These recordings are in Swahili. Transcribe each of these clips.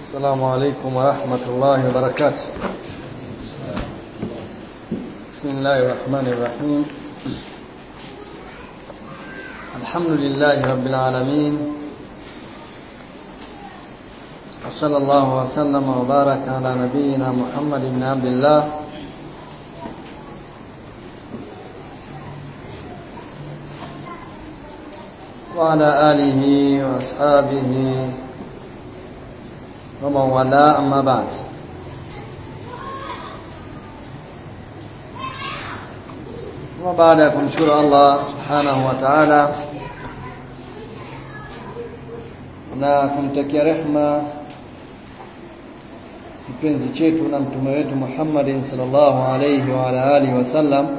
السلام عليكم ورحمة الله وبركاته بسم الله الرحمن الرحيم الحمد لله رب العالمين وصلى الله وسلم وبارك على نبينا محمد بن عبد الله وعلى آله وأصحابه ومن والاه أما بعد وبعد ya kumshukuru Allah subhanahu wa ta'ala na kumtakia rehma kipenzi chetu na mtume wetu Muhammadin sallallahu alayhi wa ala alihi wasallam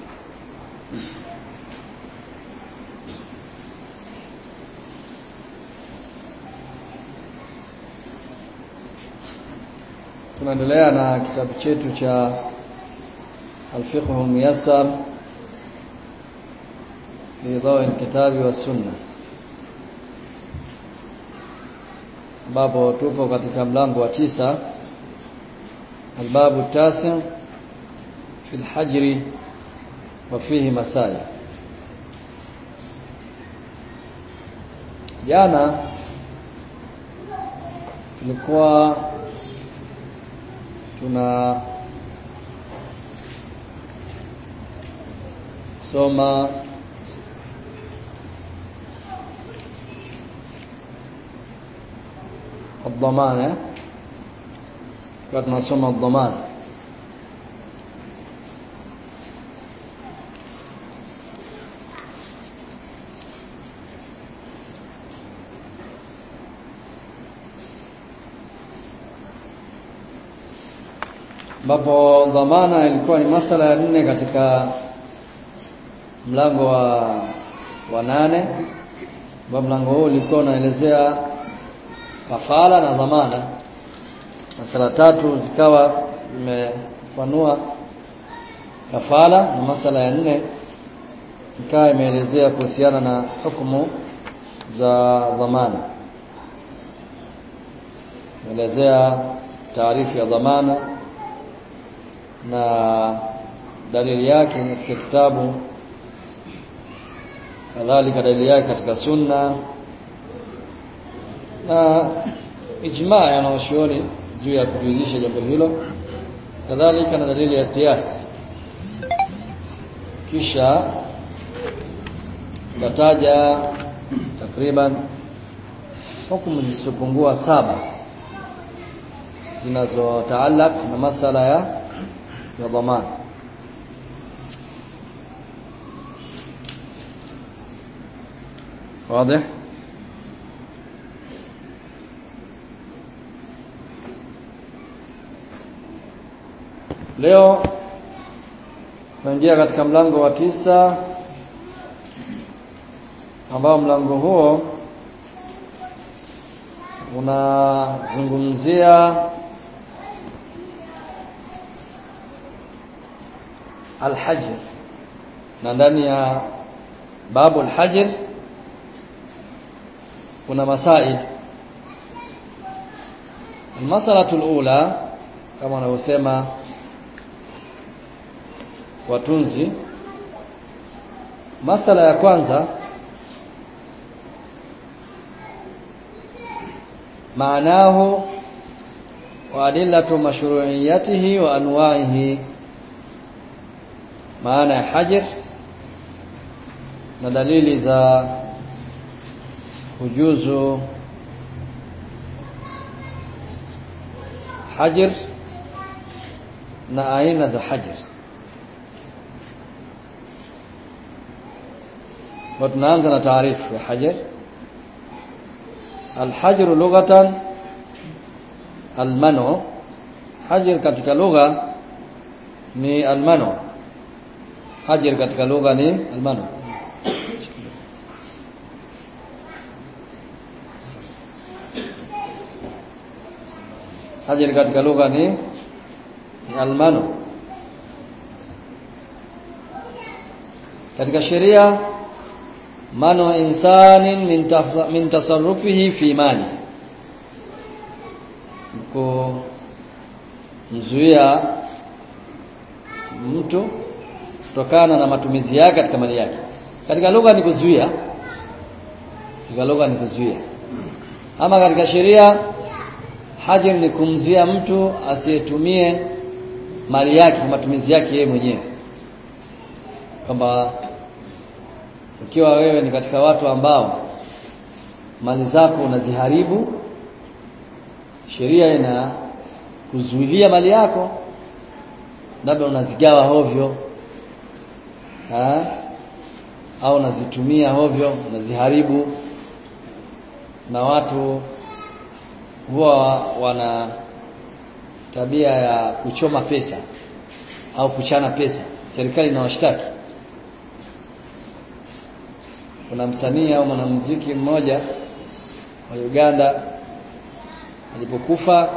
tunaendelea na kitabu chetu cha الفقه الميسر في ضوء الكتاب والسنة ambapo tupo katika mlango wa tisa albabu tasi fi alhajri wa fihi masail jana tulikuwa tuna soma الضمان kwa tunasoma الضمان ambapo dhamana ilikuwa ni masala ya nne katika mlango wa wa nane ambao mlango huu ulikuwa unaelezea kafara na dhamana masala tatu zikawa zimefanua kafara na masala ya nne ikawa imeelezea kuhusiana na hukumu za dhamana imeelezea taarifu ya dhamana na dalili yake katika kitabu kadhalika dalili yake katika sunna na ijmaa ya wanaoshuoni juu ya kujuizisha jambo hilo kadhalika na dalili ya kiasi kisha tutataja takriban hukumu zisizopungua saba zinazotaalak na masala ya ya dhamana واضح leo tunaingia katika mlango wa tisa ambao mlango huo unazungumzia alhajr na ndani ya babu alhajr kuna masail almasalatu alula kama wanavyosema watunzi masala ya kwanza maanahu wa adillatu mashru'iyatihi wa anwa'ihi maana ya hajr na dalili za kujuzu hajr na aina za hajr وتنانza na taarifu ya hajar alhajr lughatan almanu hajar katika lugha ni almanu hajar katika lugha ni almanu hajar katika lugha ni ni almanu katika sheria manu insanin min, min tasarrufihi fi mali kumzuia mtu kutokana na matumizi yake katika mali yake katika lugha ni kuzuia katika lugha ni kuzuia ama katika sheria hajir ni kumzuia mtu asiyetumie mali yake kwa matumizi yake yeye mwenyewe kwamba ukiwa wewe ni katika watu ambao mali zako unaziharibu sheria ina kuzuilia mali yako labda unazigawa hovyo ha? au unazitumia hovyo unaziharibu na watu huwa wana tabia ya kuchoma pesa au kuchana pesa serikali inawashtaki kuna msanii au mwanamuziki mmoja wa Uganda alipokufa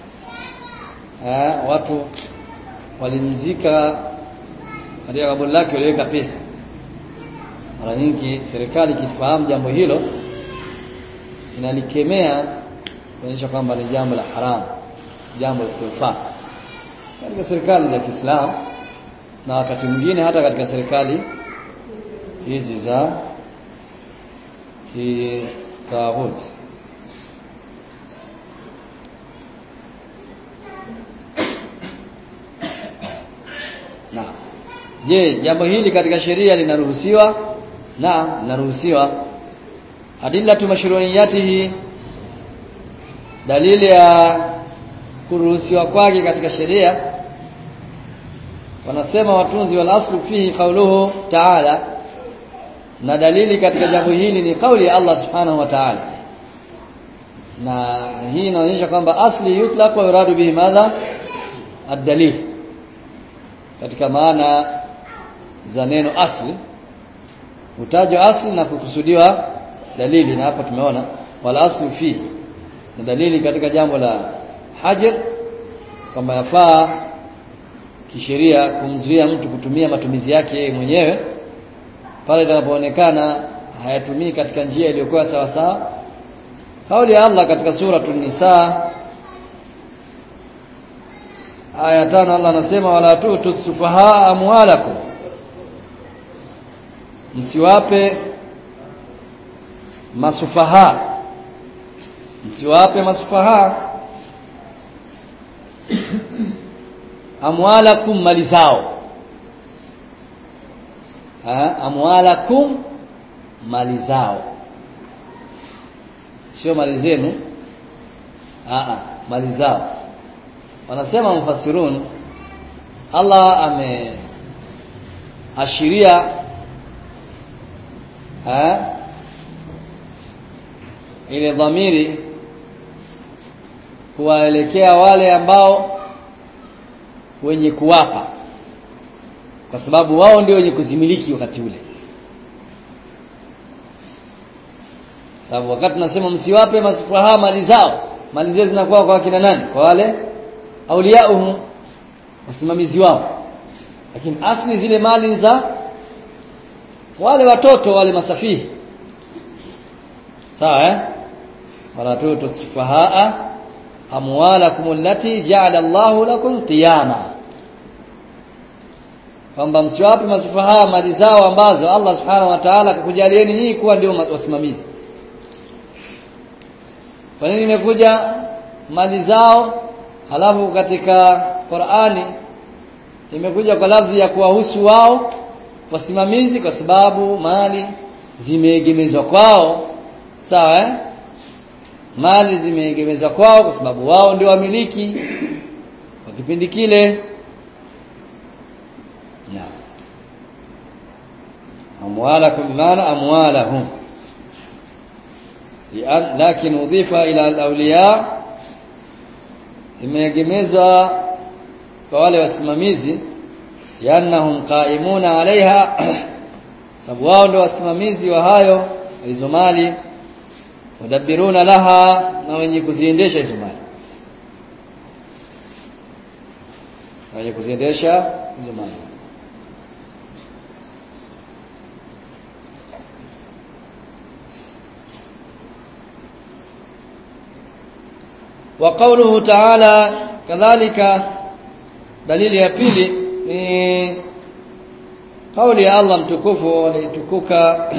watu walimzika katika kaburi lake waliweka pesa mara nyingi serikali ikifahamu jambo hilo inalikemea kuonyesha kwamba ni jambo la haramu jambo lisilofaa katika serikali za Kiislamu na wakati mwingine hata katika serikali hizi za kitawut na je jambo hili katika sheria linaruhusiwa naam linaruhusiwa adillatu mashru'iyatihi dalili ya kuruhusiwa kwake katika sheria wanasema watunzi wal aslu fihi qawluhu ta'ala na dalili katika jambo hili ni kauli ya Allah subhanahu wa ta'ala na hii inaonyesha kwamba asli yutlaq wa yuradu bihi madha ad-dalil katika maana za neno asli hutajwa asli na kukusudiwa dalili na hapa tumeona wal aslu fihi na dalili katika jambo la hajar kwamba yafaa kisheria kumzuia mtu kutumia matumizi yake yeye mwenyewe pale itakapoonekana hayatumii katika njia iliyokuwa sawa sawa kauli ya Allah katika suratul nisa aya tano Allah anasema wala tutu sufaha amwalakum msiwape masufaha msiwape masufaha amwalakum mali zao ha? amwalakum mali zao sio mali zenu a mali zao wanasema mufassirun Allah ame ashiria ha? ile dhamiri kuwaelekea wale ambao wenye kuwapa kwa sababu wao ndio wenye kuzimiliki wakati ule sababu wakati tunasema msiwape masufaha mali zao mali zao zinakuwa kwa kina nani kwa wale auliauhum wasimamizi wao lakini asli zile mali za wale watoto wale masafihi sawa eh wala tutu sufahaa amwalakum allati ja'ala Allahu lakum qiyama kwamba msiwape masufaha mali zao ambazo Allah subhanahu wa ta'ala akakujalieni nyinyi kuwa ndio wasimamizi kwa nini imekuja mali zao halafu katika Qur'ani imekuja kwa lafzi ya kuwahusu wao wasimamizi kwa sababu mali zimeegemezwa kwao sawa eh mali zimeegemezwa kwao kwa sababu wao ndio wamiliki kwa kipindi kile na amwalakum maana amwalahum lakin udhifa ila al-awliya imeegemezwa kwa wale wasimamizi yanahum qaimuna alaiha sababu wao ndio wasimamizi wa hayo hizo mali mudabbiruna laha na wenye kuziendesha hizo mali wenye kuziendesha hizo mali wa qawluhu ta'ala kadhalika dalili ya pili ni kauli ya Allah mtukufu alitukuka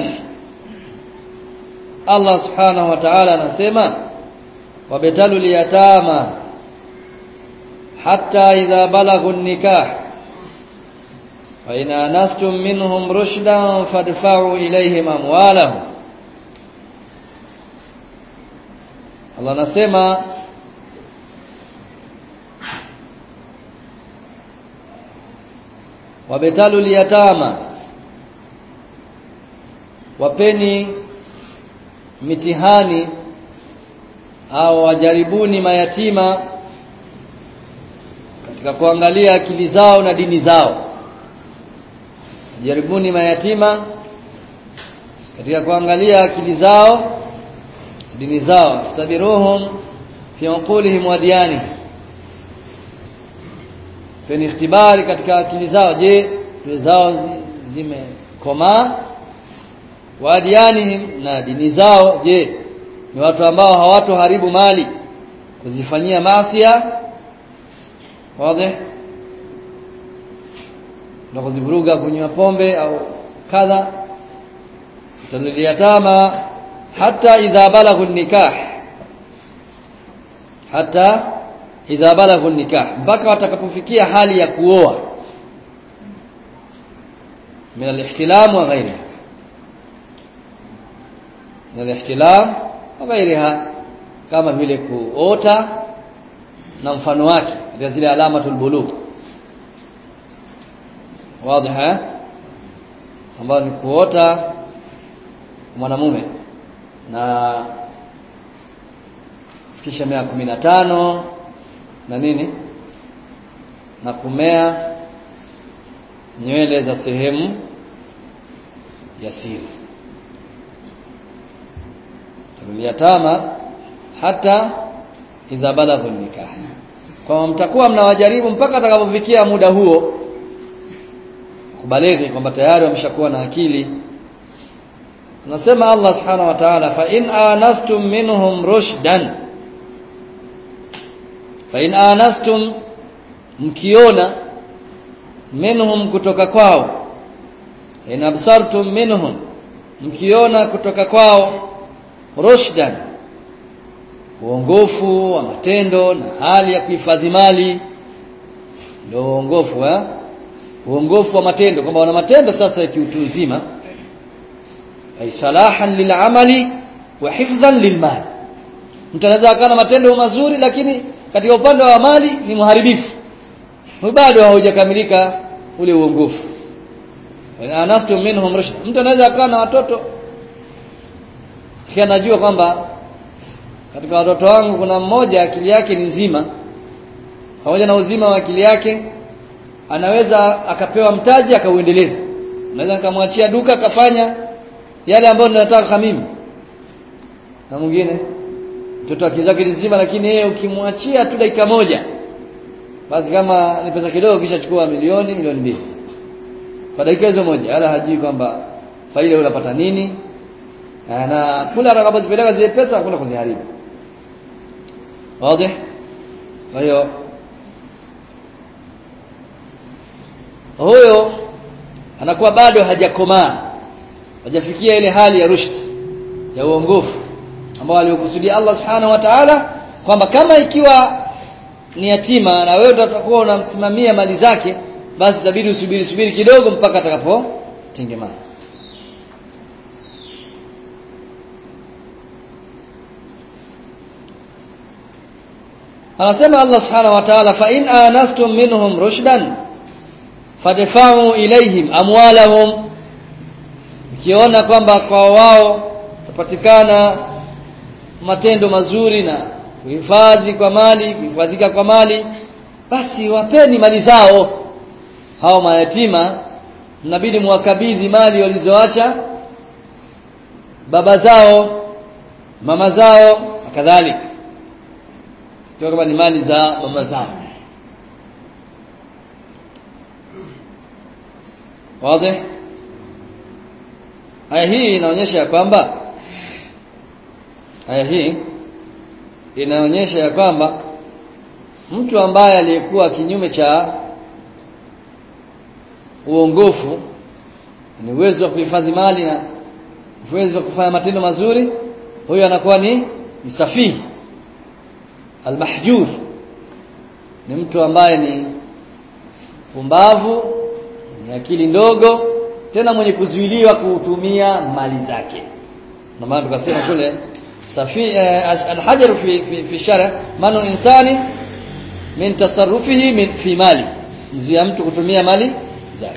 Allah subhanahu wa ta'ala anasema wabetalu liyatama hatta idha balaghu nikah wa in anastum minhum rushdan fadfa'u ilayhim amwalahum Allah anasema wabetalu liyatama wapeni mitihani au wajaribuni mayatima katika kuangalia akili zao na dini zao jaribuni mayatima katika kuangalia akili zao dini zao ftabiruhum fi uqulihim wa diyani peni ikhtibari katika akili zao je akili zao zimekomaa wa diyanihim na dini zao je ni watu ambao hawatoharibu mali kuzifanyia maasiya wazi na kuzivuruga kunywa pombe au kadha taliliyatama hata idha balaghu nikah hata idha balaghu nikah mpaka watakapofikia hali ya kuoa min al-ihtilam wa ghayriha min al-ihtilam wa ghayriha kama vile kuota na mfano wake katika zile alamatul bulugh wazi ambayo ni kuota mwanamume na fikisha miaka kumi na tano na nini na kumea nywele za sehemu ya siri yatama hata idha balaghu nikah kwa mtakuwa mnawajaribu mpaka atakapofikia muda huo kubalighi kwamba tayari wameshakuwa na akili tunasema Allah subhanahu wa ta'ala fa in anastum minhum rushdan fa in anastum mkiona minhum kutoka kwao in absartum minhum mkiona kutoka kwao rushdan uongofu wa matendo na hali ya kuhifadhi mali ndio uongofu eh uongofu wa matendo kwamba wana matendo sasa ya kiutu uzima ay salahan lil'amali wa hifdhan lilmal mtu anaweza akawa na matendo mazuri lakini katika upande wa mali ni muharibifu bado haujakamilika ule uongofu anastu minhum rushd mtu anaweza akawa na watoto kisha anajua kwamba katika watoto wangu kuna mmoja akili yake ni nzima pamoja na uzima wa akili yake anaweza akapewa mtaji akauendeleza naweza nikamwachia duka akafanya yale ambayo ninataka mimi na mwingine mtoto akili zake nzima lakini yeye ukimwachia tu dakika moja basi kama ni pesa kidogo kisha chukua milioni milioni mbili kwa dakika hizo moja wala hajui kwamba faida unapata nini na kule atakapozipeleka zile pesa hakuna kuziharibu wazi kwa hiyo huyo anakuwa bado hajakomaa hajafikia ile hali ya rushd ya uongofu ambao aliokusudia Allah subhanahu wa ta'ala kwamba kama ikiwa ni yatima na wewe utakuwa unamsimamia mali zake basi itabidi usubiri subiri kidogo mpaka atakapo tengemana anasema Allah subhanahu wa ta'ala fa in anastum minhum rushdan fadfa'u ilaihim amwalahum ikiona kwamba kwa wao tapatikana matendo mazuri na kuhifadhi kwa mali kuhifadhika kwa mali basi wapeni mali zao hao mayatima mnabidi muwakabidhi mali walizoacha baba zao mama zao na kadhalika kama ni mali za mama zao wazi aya hii inaonyesha ya kwamba aya hii inaonyesha ya kwamba mtu ambaye aliyekuwa kinyume cha uongofu ni uwezo wa kuhifadhi mali na uwezo wa kufanya matendo mazuri huyo anakuwa ni ni safihi almahjur ni mtu ambaye ni pumbavu ni akili ndogo tena mwenye kuzuiliwa kutumia mali zake na maana tukasema kule safi eh, alhajar fi fi, fi shara manu insani min tasarrufihi min fi mali mzuia mtu kutumia mali zake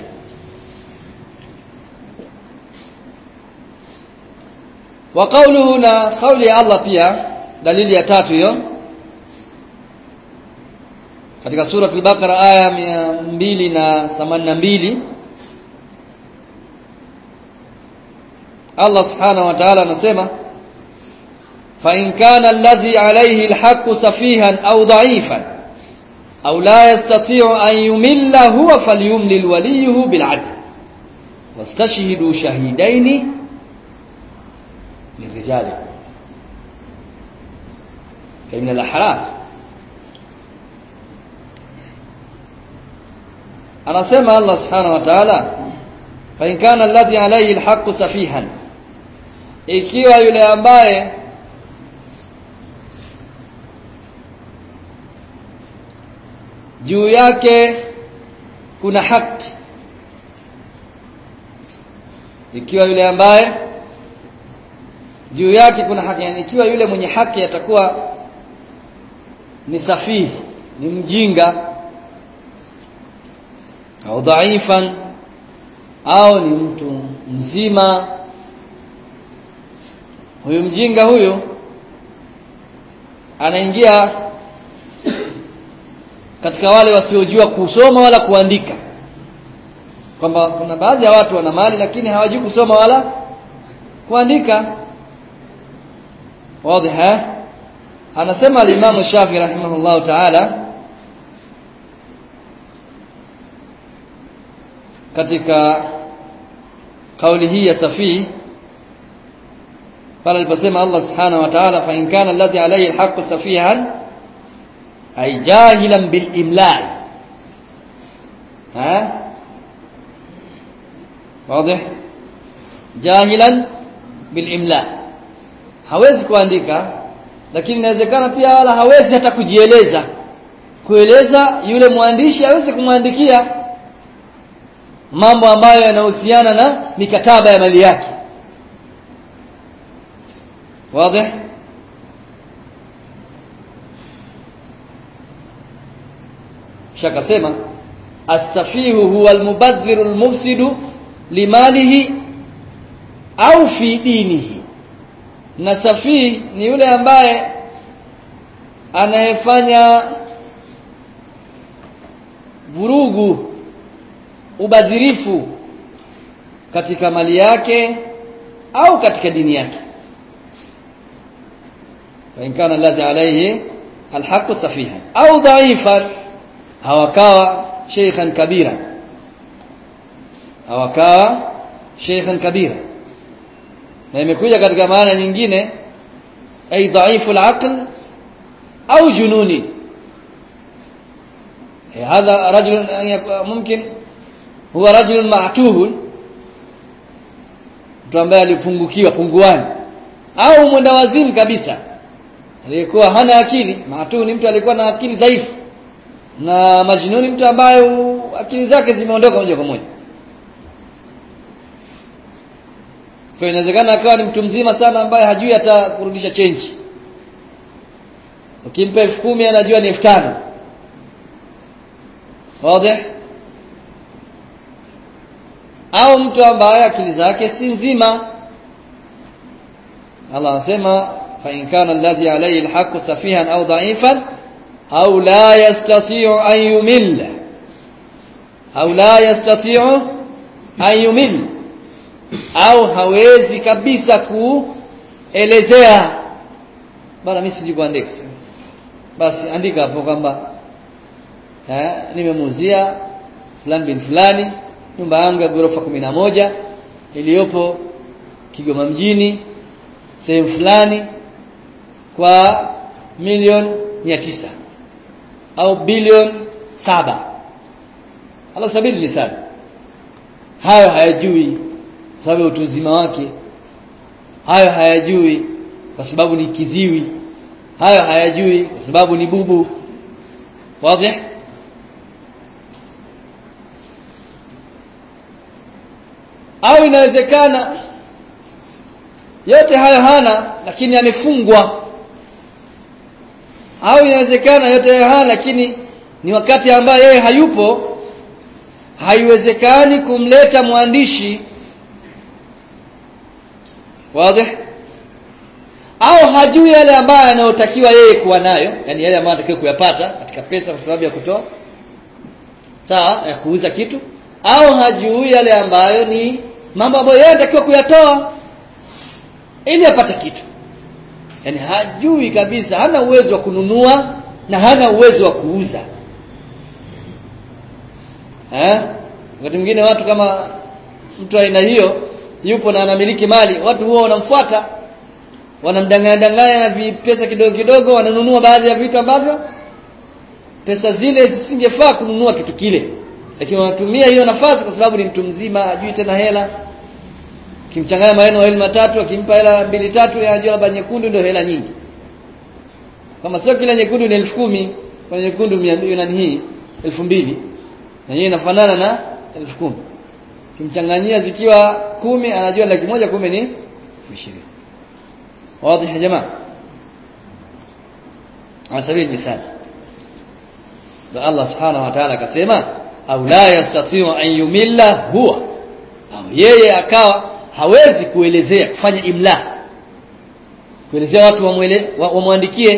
wa qawluhu na kauli ya Allah pia dalili ya tatu hiyo katika sura al-Baqara aya 282 Allah subhanahu wa ta'ala anasema fa in kana alladhi alayhi alhaqqu safihan aw da'ifan aw la yastati'u an yumilla huwa falyumlil waliyuhu bil 'adl wastashhidu shahidaini min rijalikum min al-ahrar anasema Allah subhanahu wa ta'ala fa in kana alladhi alayhi alhaqqu safihan ikiwa yule ambaye juu yake kuna haki ikiwa yule ambaye juu yake kuna haki yani ikiwa yule mwenye haki atakuwa ni safihi ni mjinga au dhaifan au ni mtu mzima huyu mjinga huyu anaingia katika wale wasiojua kusoma wala kuandika kwamba kuna baadhi ya watu wana mali lakini hawajui kusoma wala kuandika wazi anasema al-Imam Shafi rahimahullahu ta'ala katika kauli hii ya Safi pale aliposema Allah subhanahu wa ta'ala fa in kana alladhi alayhi alhaqqu safihan ay jahilan bil imla ha wazi jahilan bil imla hawezi kuandika lakini inawezekana pia wala hawezi hata kujieleza kueleza yule mwandishi aweze kumwandikia mambo ambayo yanahusiana na mikataba ya mali yake wazi shakasema as-safihu huwa al-mubadhiru al-mufsidu limalihi au fi dinihi na safihi ni yule ambaye anayefanya vurugu ubadhirifu katika mali yake au katika dini yake wa in kana alladhi alayhi alhaq safihan au dha'ifan hawakawa sheikhan kabira hawakawa sheikhan kabira na imekuja katika maana nyingine ay dhaifu alaql au jununi هذا رجل ممكن huwa rajulun ma'tuhun mtu ambaye alipungukiwa punguani au mwenda wazimu kabisa aliyekuwa hana akili ma'tuh ni mtu alikuwa na akili dhaifu na majnuni mtu ambaye akili zake zimeondoka moja kwa moja kwa inawezekana akawa ni mtu mzima sana ambaye hajui hata kurudisha change ukimpa 10000 anajua ni 5000 wazi au mtu ambaye akili zake si nzima Allah anasema fa in kana alladhi alayhi alhaq safihan au dha'ifan au la yastati'u an yumilla au la yastati'u an yumilla au hawezi kabisa kuelezea bana mimi sijui kuandika basi andika hapo kwamba eh nimemuuzia fulani bin fulani nyumba yangu ya ghorofa moja iliyopo Kigoma mjini sehemu fulani kwa milioni mia tisa au bilioni saba ala sabili mithali hayo hayajui kwa sababu ya utu uzima wake hayo hayajui kwa sababu ni kiziwi hayo hayajui kwa sababu ni bubu wazi au inawezekana yote hayo hana lakini amefungwa au inawezekana yote hayo hana lakini ni wakati ambaye yeye hayupo haiwezekani kumleta mwandishi wazi au hajui yale ambayo anayotakiwa yeye kuwa nayo yani yale ambayo anatakiwa kuyapata katika pesa kwa sababu ya kutoa sawa ya kuuza kitu au hajui yale ambayo ni mambo ambayo yeye anatakiwa kuyatoa ili apate kitu yani hajui kabisa hana uwezo wa kununua na hana uwezo wa kuuza eh wakati mwingine watu kama mtu aina hiyo yupo na anamiliki mali watu huwa wanamfuata wanamdanganya danganya na vipesa kidogo kidogo wananunua baadhi ya vitu ambavyo pesa zile zisingefaa kununua kitu kile lakini wanatumia hiyo nafasi kwa sababu ni mtu mzima ajui tena hela kimchanganya maneno mawili matatu akimpa hela mbili tatu anajua labda nyekundu ndio hela nyingi kama sio kila nyekundu ni elfu kumi kwa nyekundu nani hii elfu mbili na hiyo inafanana na elfu kumi kimchanganyia zikiwa kumi anajua laki moja kumbe ni ishirini واضح يا جماعه على سبيل المثال الله سبحانه وتعالى akasema au la yastati'u an yumilla huwa au yeye akawa hawezi kuelezea kufanya imla kuelezea watu wamwele wamwandikie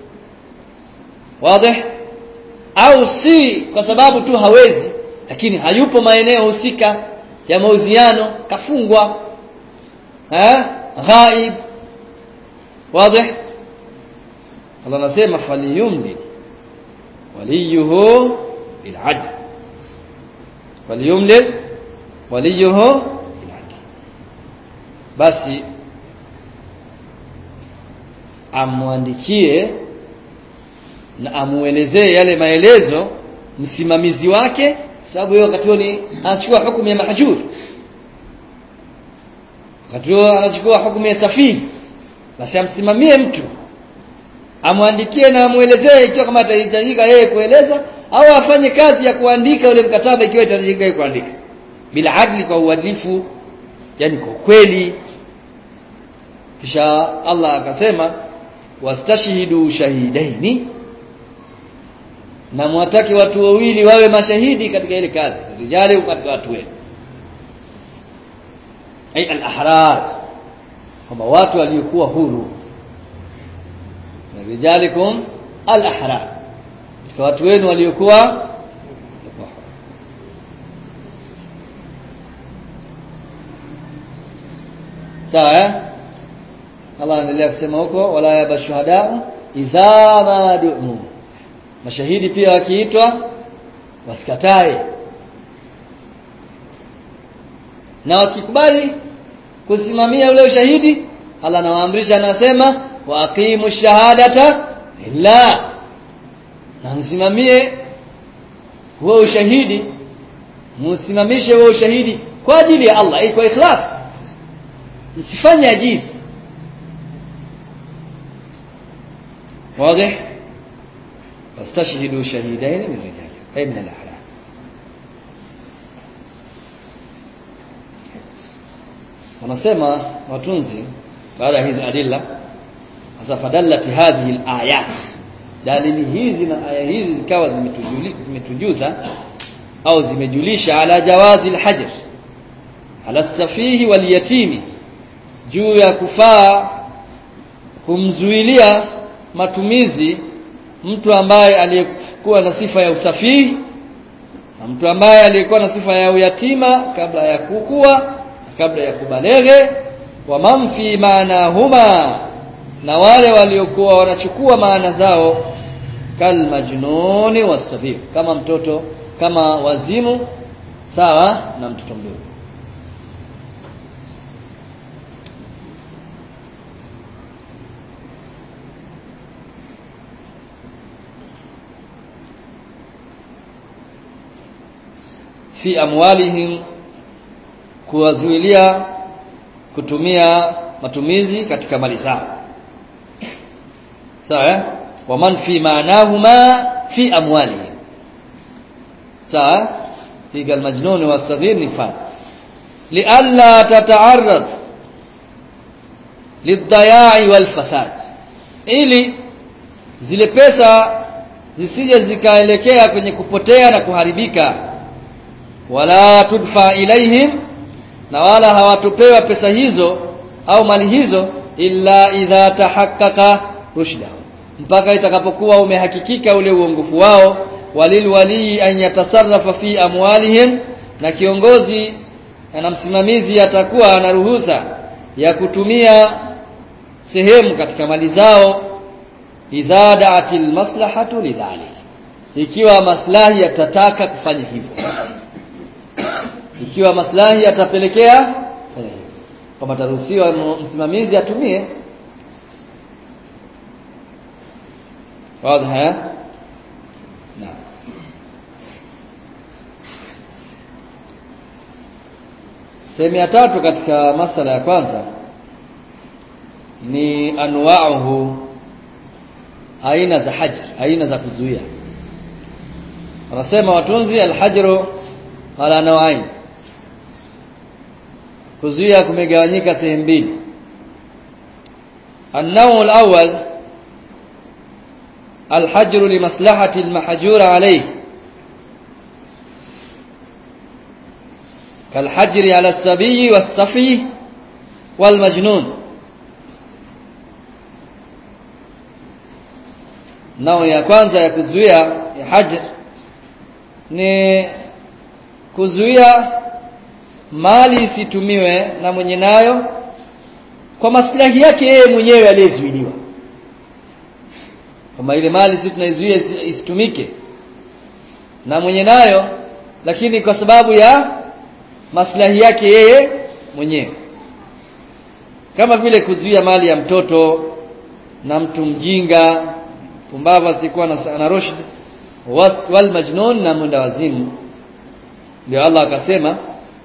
wazi au si kwa sababu tu hawezi lakini hayupo maeneo husika ya mauziano kafungwa eh ghaib واضح الله anasema faliyumli waliyuhu bil'adl waliyumli waliyuhu bil'adl basi amwandikie na amuelezee yale maelezo msimamizi wake sababu yeye wakati huo ni anachukua hukumu ya mahjur wakati huo anachukua hukumu ya safihi basi amsimamie mtu amwandikie na amuelezee ikiwa kama atahitajika yeye kueleza au afanye kazi ya kuandika ule mkataba ikiwa itahitajika yeye kuandika bila adli kwa uadilifu yani kwa kweli kisha Allah akasema wastashhidu shahidaini na mwataki watu wawili wawe mashahidi katika ile kazi rijali katika watu wenu ay al-ahrar kwamba watu waliokuwa huru na rijalikum al-ahrar katika watu wenu waliokuwa sawa eh Allah anaendelea kusema huko wala yabashuhada idha ma du'u mashahidi pia wakiitwa wasikatae na wakikubali kusimamia ule ushahidi Allah anawaamrisha anasema wa aqimu shahadata lillah na msimamie huo ushahidi msimamishe huo ushahidi kwa ajili ya Allah kwa ikhlas msifanye ajizi واضح واستشهدوا شهيدين من رجالكم أي من الأعراب wanasema watunzi baada ya hizi adilla sasa fadallati hadhihi alayat dalili hizi na aya hizi zikawa zimetujuza au zimejulisha ala jawazi alhajr ala safihi wal yatimi juu ya kufaa kumzuilia matumizi mtu ambaye aliyekuwa na sifa ya usafihi na mtu ambaye aliyekuwa na sifa ya uyatima kabla ya kukua kabla ya kubaleghe wa man fi maanahuma na wale waliokuwa wanachukua maana zao kal majnuni wasafir kama mtoto kama wazimu sawa na mtoto mdogo fi amwalihim kuwazuilia kutumia matumizi katika mali zao sawa eh? wa man fi maanahuma fi amwalihim sawa fi almajnun wasaghir ni mfano lialla tata'arrad lidhaya'i walfasad ili zile pesa zisije zikaelekea kwenye kupotea na kuharibika wala tudfa ilaihim na wala hawatopewa pesa hizo au mali hizo illa idha tahaqqaqa rushda mpaka itakapokuwa umehakikika ule uongofu wao walil wali an yatasarrafa fi amwalihim na kiongozi na msimamizi atakuwa ana ruhusa ya kutumia sehemu katika mali zao idha da'atil maslahatu lidhalik ikiwa maslahi yatataka kufanya hivyo ikiwa maslahi yatapelekea kwamba taruhusiwa msimamizi atumie wazi haya naam sehemu ya tatu katika masala ya kwanza ni anwa'uhu aina za hajr aina za kuzuia wanasema watunzi alhajru ala nawain kuzuia kumegawanyika sehemu mbili النوع الأول الحجر لمصلحة المحجور عليه كالحجر على السبي والصفي والمجنون nao ya kwanza ya kuzuia ya hajr ni kuzuia mali isitumiwe na mwenye nayo kwa maslahi yake yeye mwenyewe aliyezuiliwa kama ile mali sisi tunaizuia isitumike na mwenye nayo lakini kwa sababu ya maslahi yake yeye mwenyewe kama vile kuzuia mali ya mtoto na mtu mjinga pumbavu asikuwa na, na rushd wal majnun na mwenda wazimu ndio Allah akasema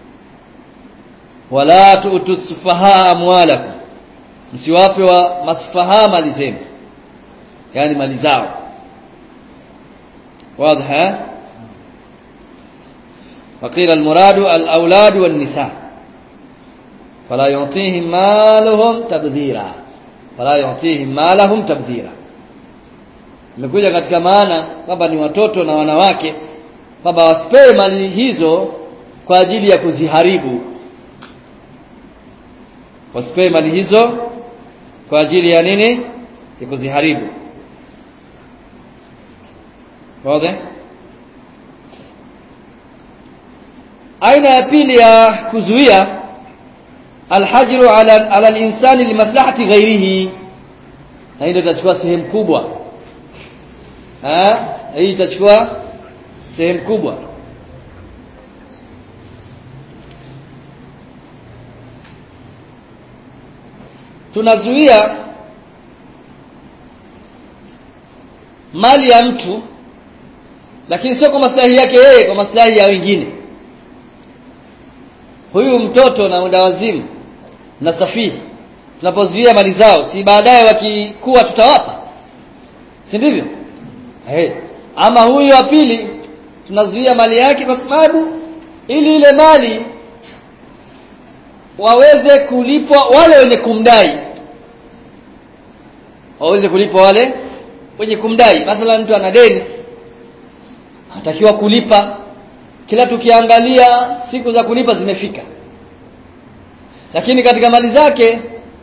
wala tu'tu sufaha amwalakum msiwape wa masfaha mali zenu yani mali zao واضح وقيل المراد الاولاد والنساء فلا يعطيهم مالهم تبذيرا فلا يعطيهم مالهم تبذيرا imekuja katika maana kwamba ni watoto na wanawake kwamba wasipewe mali hizo kwa ajili ya kuziharibu wasipewe mali hizo kwa ajili ya nini ya kuziharibu wazi aina ya pili ya kuzuia alhajru ala ala alinsani limaslahati ghairihi na hii ndio itachukua sehemu kubwa eh hii itachukua sehemu kubwa tunazuia mali ya mtu lakini sio kwa maslahi yake yeye kwa maslahi ya wengine huyu mtoto na mdawazimu na safihi tunapozuia mali zao si baadaye wakikuwa tutawapa si ndivyo hey. ama huyu wa pili tunazuia mali yake kwa sababu ili ile mali waweze kulipwa wale wenye kumdai waweze kulipwa wale wenye kumdai mathalan mtu ana deni anatakiwa kulipa kila tukiangalia siku za kulipa zimefika lakini katika mali zake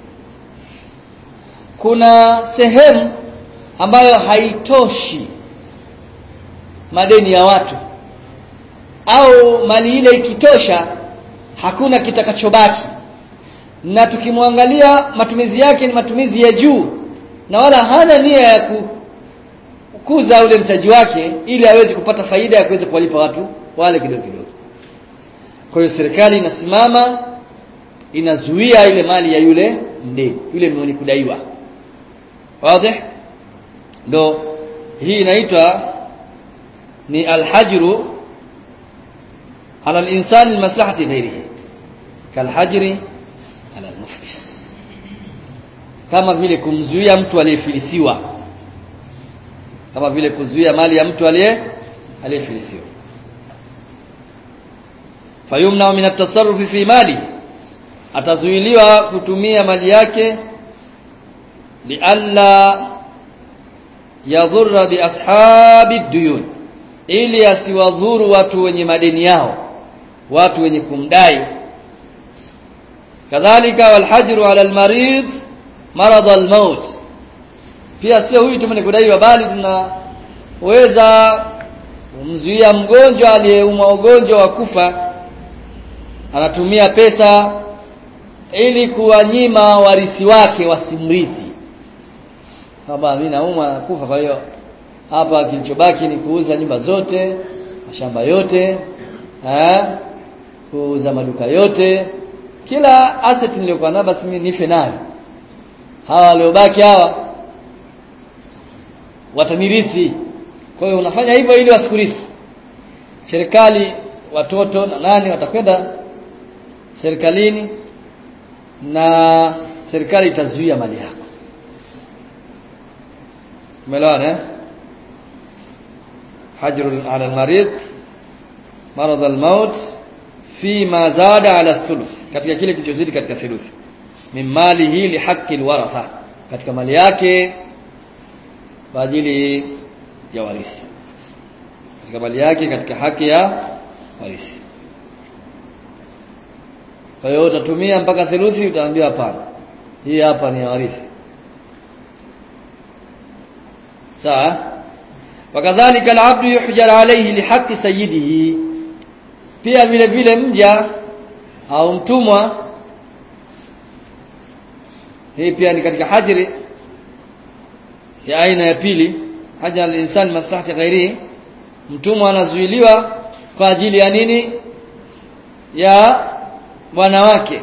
kuna sehemu ambayo haitoshi madeni ya watu au mali ile ikitosha hakuna kitakachobaki na tukimwangalia matumizi yake ni matumizi ya juu na wala hana nia ya kukuza ule mtaji wake ili aweze kupata faida ya kuweza kuwalipa watu wale kidogo kidogo kwa hiyo serikali inasimama inazuia ile mali ya yule mdeni yule mwenye kudaiwa wazi ndo hii inaitwa ni alhajru ala al-insani limaslahati ghairihi kalhajri ala al-muflis kama vile kumzuia mtu aliyefilisiwa kama vile kuzuia mali ya mtu aliye aliyefilisiwa fayumna min at-tasarruf fi mali atazuiliwa kutumia mali yake lialla yadhurra bi ashabi duyun ili asiwadhuru watu wenye madeni yao watu wenye kumdai kadhalika walhajru ala almarid marad almaut pia sio huyu tu mwenye kudaiwa bali tunaweza kumzuia mgonjwa aliyeumwa ugonjwa wa kufa anatumia pesa ili kuwanyima warithi wake wasimrithi kama mimi naumwa nakufa kwa hiyo hapa kilichobaki ni kuuza nyumba zote mashamba yote eh kuuza maduka yote kila asset niliyokuwa nayo basi mimi nife nayo hawa waliobaki hawa watanirithi kwa hiyo unafanya hivyo ili wasikurithi serikali watoto na nani watakwenda serikalini na serikali itazuia mali yako umeelewana eh hajru ala almarid marad almaut fi ma zada ala thuluth katika kile kilichozidi katika thuluthi min malihi li haqqi alwaratha katika mali yake kwa ajili ya warithi katika mali yake katika haki ya warithi kwa hiyo utatumia mpaka theluthi utaambiwa hapana hii hapa ni ya warithi sawa wakadhalika alabdu yuhjar alayhi lihaqqi sayyidihi pia vile vile mja au mtumwa hii pia ni katika hajri ya aina ya pili haja al-insan maslahati ghairihi mtumwa anazuiliwa kwa ajili ya nini ya bwana wake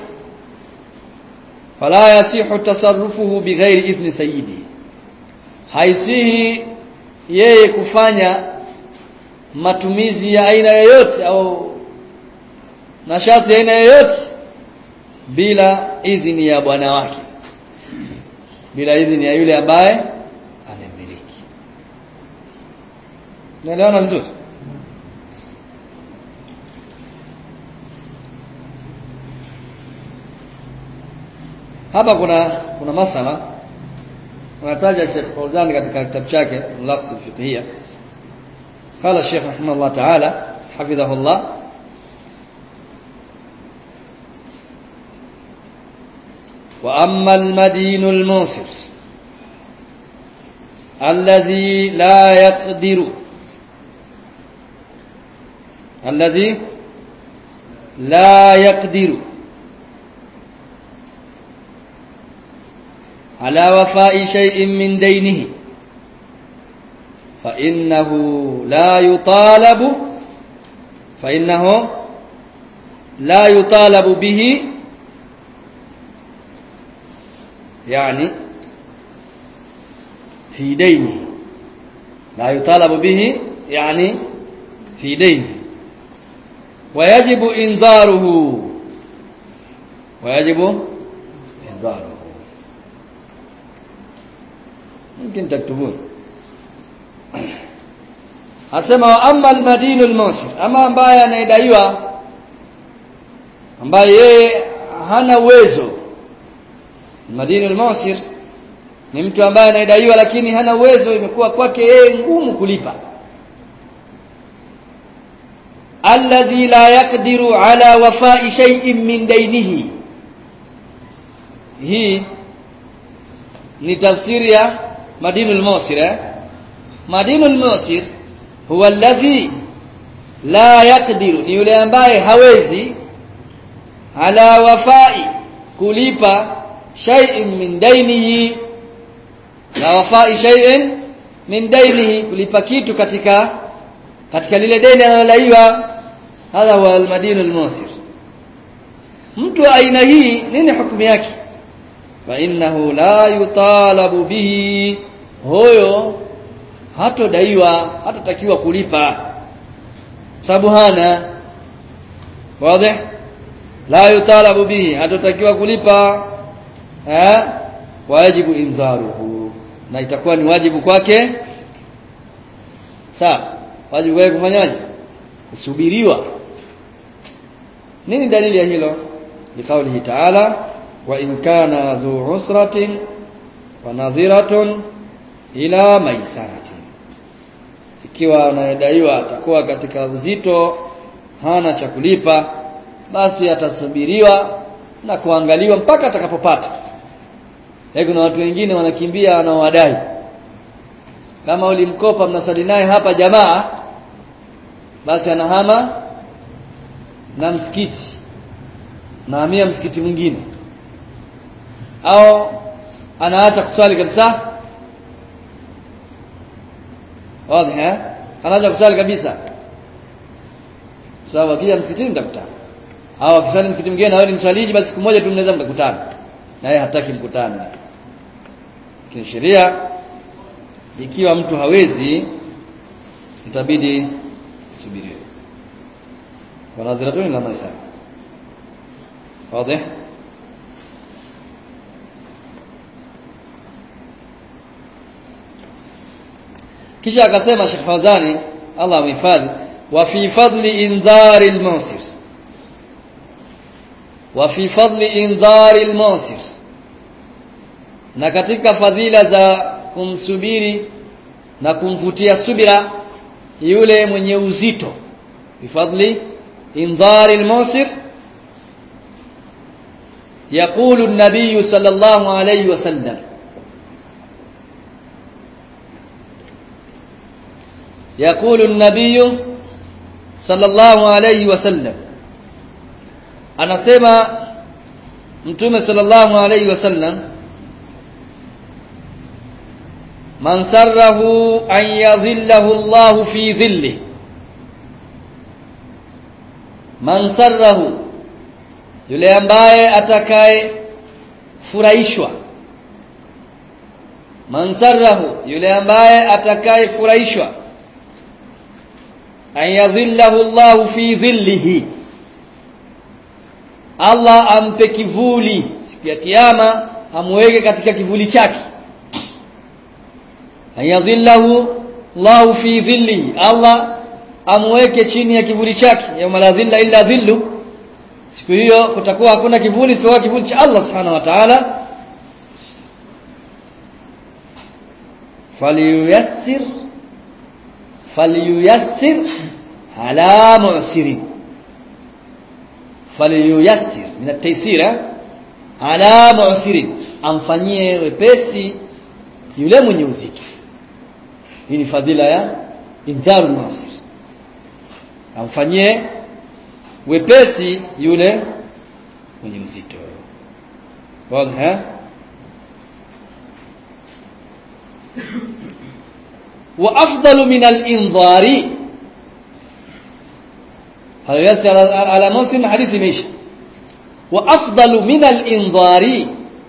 fala yasihu tasarrufuhu bighairi idhni sayyidi haisihi yeye kufanya matumizi ya aina yoyote au nashati ya aina yoyote bila idhini ya bwana wake bila idhini ya yule ambaye amemiliki naelewana vizuri hapa kuna kuna masala anataja Sheikh Fauzan katika kitabu chake Lafz al-Fiqhiyya قال الشيخ رحمه الله تعالى حفظه الله وأما المدين الموسر الذي لا يقدر الذي لا يقدر على وفاء شيء من دينه فإنه لا يطالب فإنه لا يطالب به يعني في دينه لا يطالب به يعني في دينه ويجب إنذاره ويجب إنذاره يمكن تكتبون asema wa amma almadinu almusir ama ambaye anaidaiwa ambaye yeye hana uwezo almadinu almusir ni mtu ambaye anaidaiwa lakini hana uwezo imekuwa kwake yeye ngumu kulipa alladhi la yaqdiru ala wafa'i shay'in min dainihi hii ni tafsiri ya madinul musir eh madinul musir huwa alladhi la yaqdiru ni yule ambaye hawezi ala wafai kulipa shay'in min dainihi la wafai shay'in min dainihi kulipa kitu katika katika lile deni analodaiwa hadha huwa almadinul musir mtu aina hii nini hukumu yake fa innahu la yutalabu bihi huyo hatodaiwa hatatakiwa kulipa sababu hana wazi la yutalabu bihi hatotakiwa kulipa eh wajibu inzaruhu na itakuwa ni wajibu kwake sawa wajibu wake kufanyaje kusubiriwa nini dalili ya hilo liqaulihi ta'ala wa in kana dhu usratin wa nadhiratun ila maisaratin ikiwa anayedaiwa atakuwa katika uzito hana cha kulipa basi atasubiriwa na kuangaliwa mpaka atakapopata kuna watu wengine wanakimbia wanaowadai kama ulimkopa mnasali naye hapa jamaa basi anahama na msikiti nahamia msikiti mwingine au anaacha kuswali kabisa wazi eh anaacha kuswali kabisa sawa akija msikitini mtakutana au akiswali msikiti mwingine na wewe ni mswaliji basi siku moja tu mnaweza mkakutana na yeye hataki mkutane lakini sheria ikiwa mtu hawezi itabidi subiriwe wanadhiratuni la maisha wazi kisha akasema Sheikh Fawzani Allah amhifadhi wa fi fadli indhari al-musir wa fi fadli indhari al-musir na katika fadhila za kumsubiri na kumvutia subira yule mwenye uzito bifadli indhari al-musir يقول النبي صلى الله عليه وسلم يقول النبي صلى الله عليه وسلم anasema mtume sallallahu alayhi wasallam man sarrahu an yadhillahu Allah fi dhilli man sarrahu yule ambaye atakaye furahishwa man sarrahu yule ambaye atakaye furahishwa an yadhillahu Allah fi dhillihi Allah ampe kivuli siku ya kiyama amweke katika kivuli chake ayadhillahu Allah fi dhilli Allah amweke chini ya kivuli chake yawma la dhilla illa dhillu siku hiyo kutakuwa hakuna kivuli isipokuwa kivuli cha Allah subhanahu wa ta'ala falyuyassir falyuyassir ala mu'sirin falyuyassir min at-taysir ala mu'sirin amfanyie wepesi yule mwenye uzito hii ni fadhila ya indharu nasir amfanyie wepesi yule mwenye uzito wazi eh wa afdalu min al-indhari hal ala muslim hadithi imeisha wa afdalu min al-indhari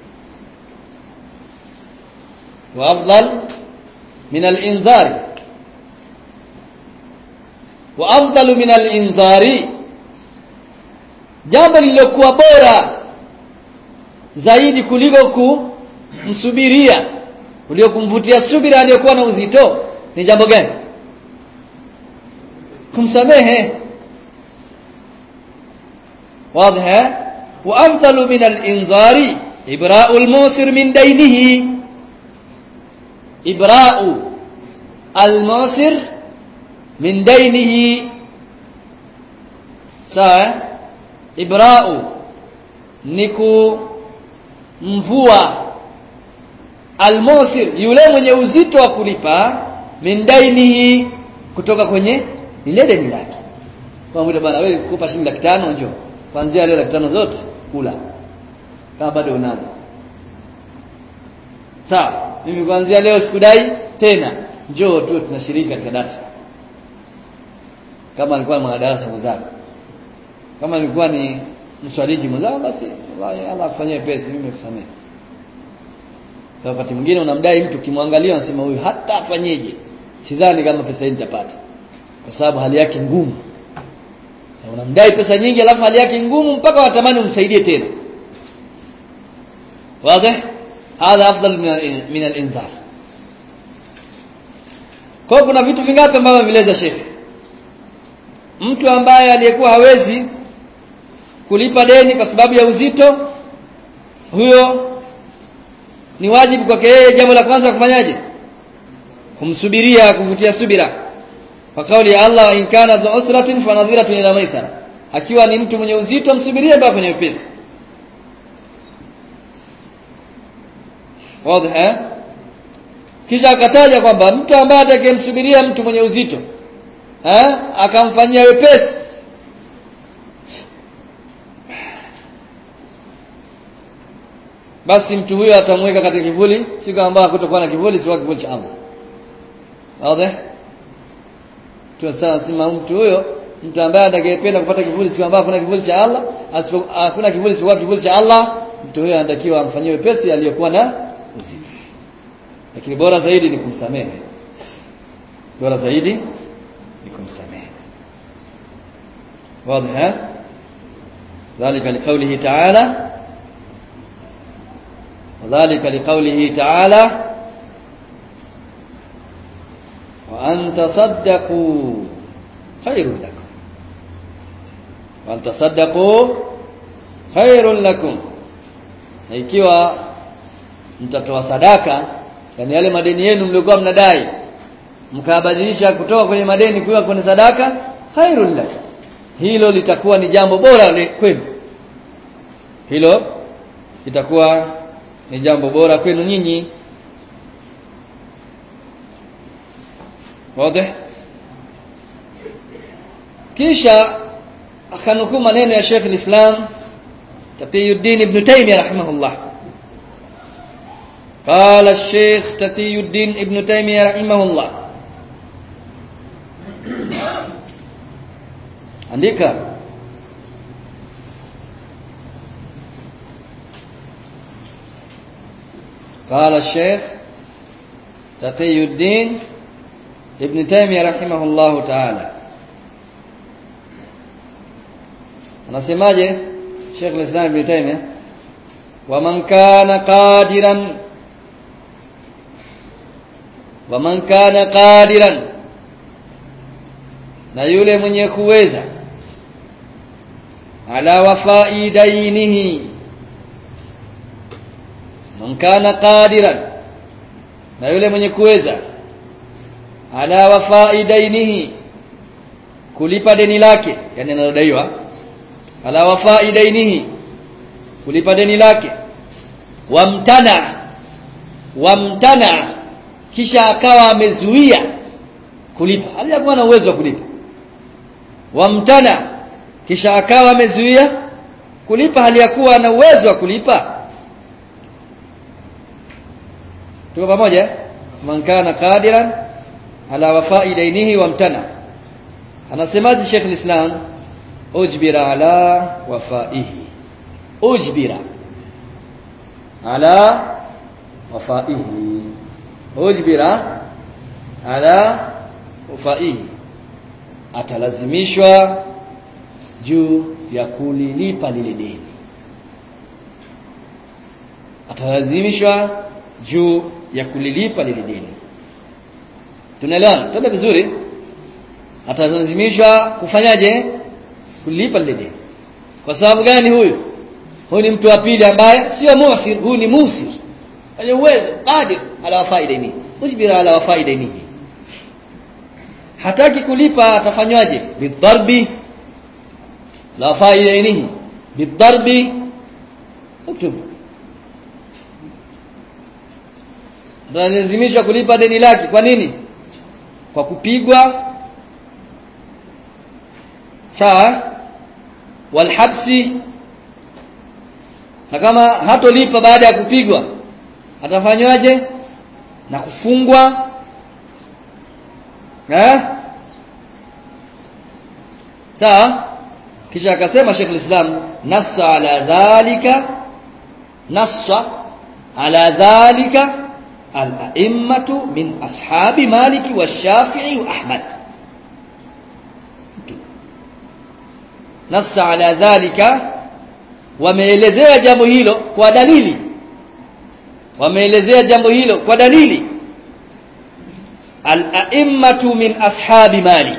wa afdal min al-indhari wa afdalu min al-indhari jambo lililokuwa bora zaidi kuliko kumsubiria kuliko kumvutia subira aliyokuwa na uzito ni jambo gani kumsamehe واضح وافضل من الانذار ابراء الموسر من دينه ابراء الموسر من دينه sawa ibra'u niku mvua almusir yule mwenye uzito wa kulipa min dainihi kutoka kwenye lile deni lake kwa mwita bana wewe kukupa shilingi laki tano njoo kuanzia leo laki tano zote kula kama bado unazo sawa mimi kuanzia leo sikudai tena njoo tu tunashiriki katika darasa kama alikuwa mwanadarasa mwenzako kama alikuwa ni mswaliji mwenzako basi wallahi Allah afanyie pesa mimi nikusamehe kwa wakati mwingine unamdai mtu kimwangalia unasema huyu hata afanyeje sidhani kama pesa hii nitapata kwa sababu hali yake ngumu unamdai pesa nyingi alafu hali yake ngumu mpaka watamani umsaidie tena wazi hadha afdal min al-inzar kwa kuna vitu vingapi ambavyo ameleza Sheikh mtu ambaye aliyekuwa hawezi kulipa deni kwa sababu ya uzito huyo ni wajibu kwake yeye jambo la kwanza kufanyaje kumsubiria kuvutia subira kwa kauli ya Allah in kana dhu usratin fanadhiratun ila maisara akiwa ni mtu mwenye uzito msubirie mpaka kwenye upesi wazi eh kisha akataja kwamba mtu ambaye atakayemsubiria mtu mwenye uzito eh akamfanyia wepesi basi mtu huyo atamweka katika kivuli siku ambayo hakutakuwa na kivuli siku kivuli cha Allah wazi tunasema mtu huyo mtu ambaye atakayependa kupata kivuli siku ambayo kuna kivuli cha Allah hakuna kivuli siku kivuli cha Allah mtu huyo anatakiwa amfanyie wepesi aliyokuwa na uzito lakini bora zaidi ni kumsamehe bora zaidi ni kumsamehe واضح ذلك لقوله تعالى وذلك لقوله تعالى وأن تصدقوا خير لكم وأن تصدقوا خير لكم ikiwa mtatoa sadaka yani yale madeni yenu mliokuwa mnadai mkabadilisha kutoka kwenye madeni kuwa kwenye sadaka khairul lakum hilo litakuwa ni jambo bora kwenu hilo litakuwa ni jambo bora kwenu nyinyi wazi kisha akanukuu maneno ya Sheikh al-Islam Taqiyuddin Ibn Taymiyyah rahimahullah قال الشيخ تقي الدين ابن تيمية رحمه الله andika قال الشيخ تقي الدين ابن تيمية رحمه الله تعالى anasemaje Sheikh al-Islam Ibn Taymiyyah ومن كان قادرا ومن كان قادرا na yule mwenye kuweza ala wafai dainihi man kana qadiran na yule mwenye kuweza ala wafai dainihi kulipa deni lake yani analodaiwa ala wafai dainihi kulipa deni lake wamtana wamtana kisha akawa amezuia kulipa aliyakuwa na uwezo wa kulipa wamtana kisha akawa amezuia kulipa hali ya kuwa na uwezo wa kulipa tuko pamoja man kana qadiran ala wafai dainihi wamtana anasemaje Sheikh al-Islam ujbira ala wafaihi ujbira ala wafaihi ujbira ala wafaihi atalazimishwa juu ya kulilipa lile deni atalazimishwa juu ya kulilipa lile deni tunaelewana twende vizuri atalazimishwa kufanyaje kulipa lile deni kwa sababu gani huyu huyu ni mtu wa pili ambaye sio musir huyu ni musir mwenye uwezo qadir ala wafai deni ujbira ala wafai deni hataki kulipa atafanywaje bidharbi la wafai denihi bidharbi uktub lazimishwa kulipa deni lake kwa nini kwa kupigwa sawa walhabsi na kama hatolipa baada ya kupigwa atafanywaje na kufungwa eh sawa kisha akasema Sheikh al-Islam nassa ala dhalika nassa ala dhalika al-a'immatu min ashabi Maliki wa Shafi'i wa Ahmad nassa ala dhalika wameelezea jambo hilo kwa dalili wameelezea jambo hilo kwa dalili al-a'immatu min ashabi malik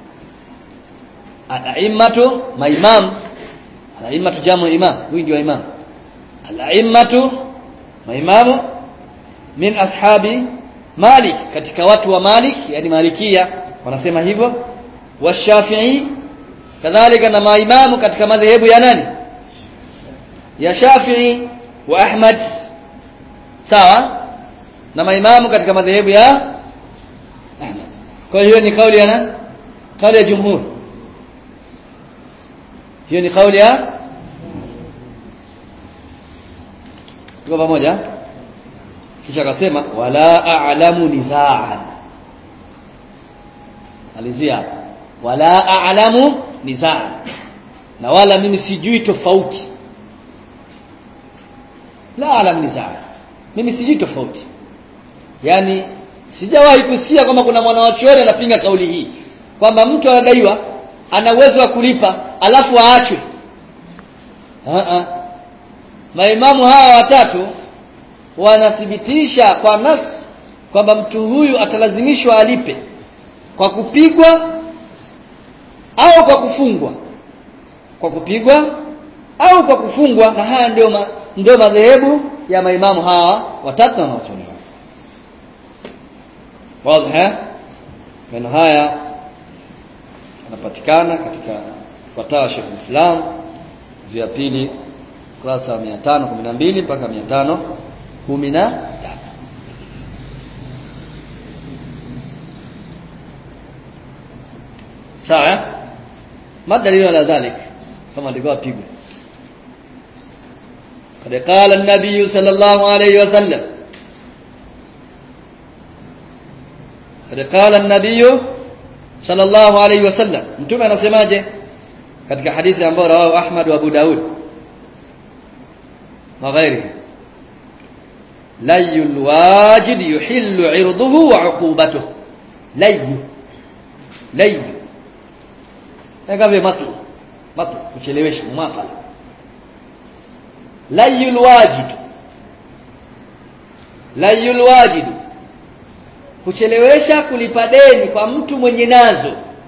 al-a'immatu maimam al-a'immatu jamu imam huyu ndio imam al-a'immatu maimamu min ashabi malik katika watu wa malik yani malikia wanasema hivyo washafi'i kadhalika na maimamu katika madhehebu ya nani ya shafi'i wa ahmad sawa na maimamu katika madhehebu ya ahmad kwa hiyo ni kauli ya nani kauli ya jumhur hiyo ni kauli ya tuko pamoja kisha akasema wala a'lamu nizaan alizia wala a'lamu nizaan na wala mimi sijui tofauti la a'lamu nizaan mimi sijui tofauti yani sijawahi kusikia kwamba kuna mwanawachuoni anapinga kauli hii kwamba mtu anadaiwa ana uwezo wa kulipa alafu aachwe maimamu hawa watatu wanathibitisha kwa nas kwamba mtu huyu atalazimishwa alipe kwa kupigwa au kwa kufungwa kwa kupigwa au kwa kufungwa na haya ndio ma, ndio madhehebu ya maimamu hawa watatu na wanachuoni wazi maneno haya yanapatikana katika fatawa Sheikh Islam juu ya pili kurasa wa 512 mpaka 513 sawa madalilu ala dhalik kama alikuwa pigwe قد قال النبي صلى الله عليه وسلم قد قال النبي صلى الله عليه وسلم mtume anasemaje katika hadithi ambayo rawahu Ahmad wa Abu Daud na ghairihi layul wajid yuhillu irduhu wa uqubatuhu layu layu kama matl matl kuchelewesha mathala layul wajid layul wajid kuchelewesha kulipa deni kwa mtu mwenye nazo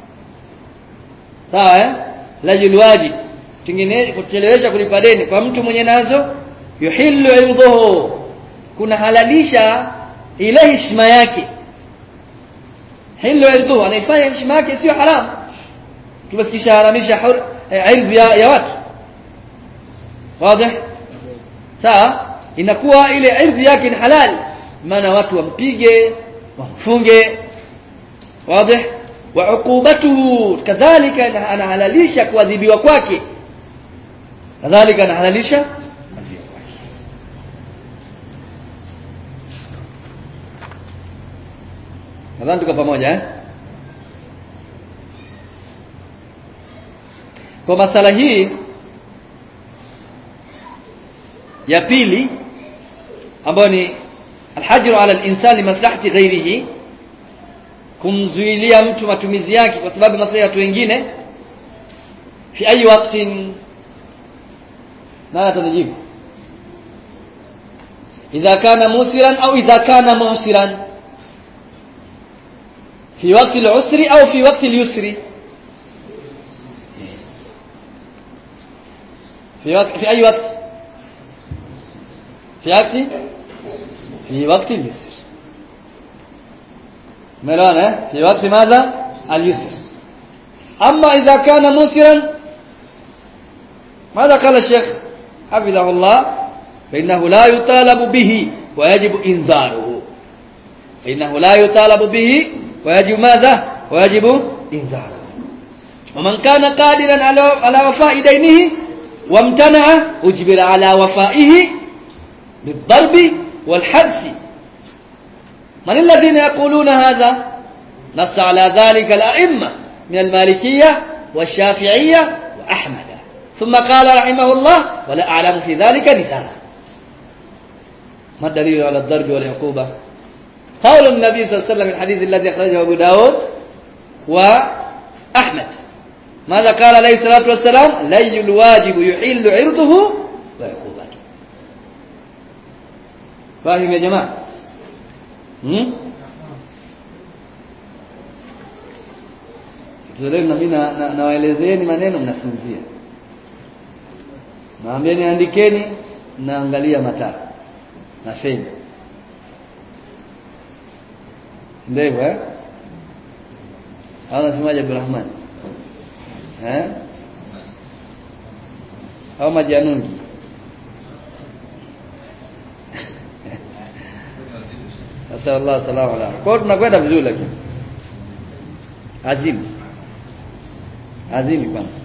sawa eh layul wajid tengine kuchelewesha kulipa deni kwa mtu mwenye nazo yuhillu irduhu kuna halalisha ile heshima yake hilu irduhu anaifanya heshima yake sio haramu tumesikisha haramisha irdhi ya, ya watu wazi sawa inakuwa ile irdhi yake ni halali maana watu wampige wamfunge wazi wa uqubatuhu kadhalika anahalalisha kuadhibiwa kwake kadhalika anahalalisha kuadhibiwa kwake nadhani tuko pamoja eh kwa masala hii ya pili ambayo ni alhajru ala al-insan limaslahati ghairihi kumzuilia mtu matumizi yake kwa sababu maslahi ya watu wengine fi ayi waqtin nani atanijibu idha kana musiran au idha kana musiran fi waqti al-usri au fi waqti al-yusri في وقت في أي وقت في وقت في وقت اليسر ملون في وقت ماذا اليسر أما إذا كان مسرا ماذا قال الشيخ حفظه الله فإنه لا يطالب به ويجب إنذاره فإنه لا يطالب به ويجب ماذا ويجب إنذاره ومن كان قادرا على وفاء دينه وامتنع أجبر على وفائه بالضرب والحبس من الذين يقولون هذا نص على ذلك الأئمة من المالكية والشافعية وأحمد ثم قال رحمه الله ولا أعلم في ذلك نزاعا ما الدليل على الضرب والعقوبة قول النبي صلى الله عليه وسلم الحديث الذي أخرجه أبو داود وأحمد ماذا قال عليه الصلاة والسلام لي الواجب يحل عرضه وعقوبته فاهم يا جماعة hmm? Tuzaleni na mimi nawaelezeeni maneno mnasinzia. Naambieni andikeni naangalia mataa na feni. Ndio eh? Au nasemaje Abdulrahman? Eh? Au majanungi? Sasa Allah salamu alayhi. Kwa tunakwenda vizuri lakini. Azimi. Azimi kwanza.